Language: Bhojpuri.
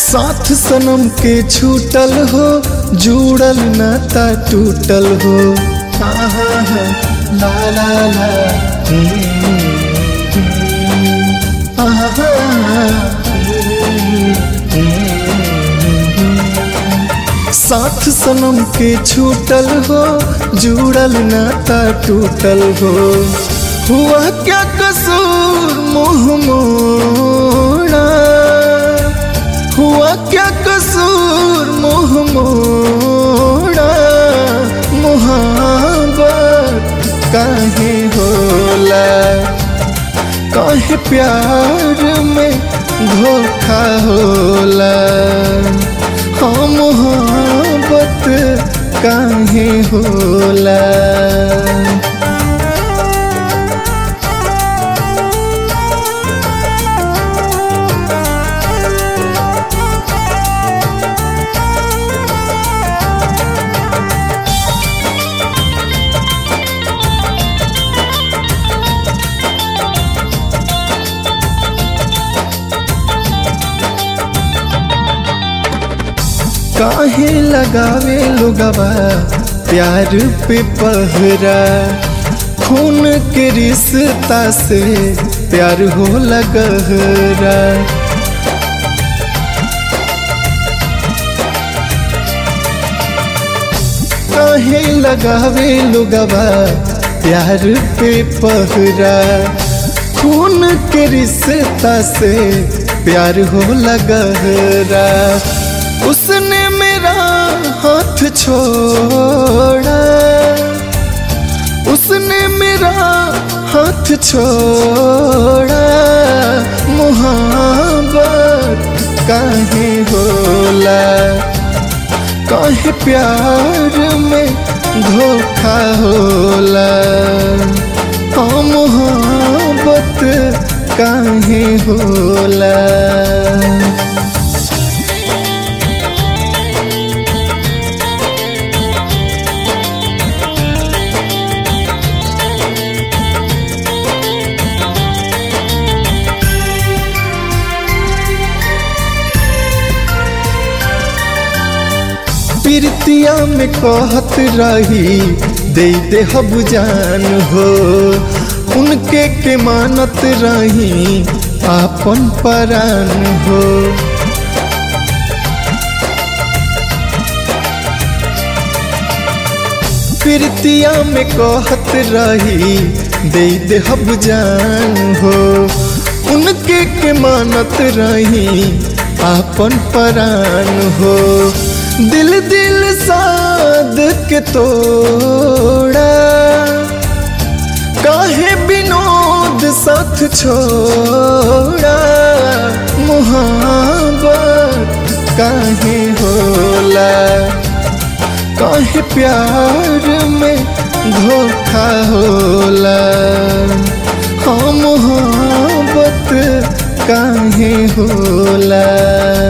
साथ सनम के छूटल हो जुड़ल नाता टूटल हो हा हा हा ला ला ला हम्म, हम्म, आहा, हम्म। साथ सनम के छूटल हो जुड़ल नाता टूटल हो हुआ क्या कसूर मुँह मोड़ा हुआ क्या कसूर मुँह मोड़ा मुहाबत काहे होला काहे प्यार में धोखा होला हाँ मोहब्बत काहे होला काहे लगावे लोगवा प्यार पे पहरा खून के रिश्ता से प्यार हो लगहरा काहे लगावे लोगवा प्यार पे पहरा खून के रिश्ता से प्यार हो लगहरा उसने मेरा हाथ छोड़ा उसने मेरा हाथ छोड़ा मुहाबत काहे होला काहे प्यार में धोखा होला हाँ मुहाबत काहे होला प्रीतिया में कहत रही दे दे हब जान हो उनके के मानत रही आपन परान हो प्रीतिया में कहत रही दे दे हब जान हो उनके के मानत रही आपन परान हो दिल दिल साध के तोड़ा काहे विनोद साथ छोड़ा मुहाबत काहे होला काहे प्यार में धोखा होला हाँ मुहाबत काहे होला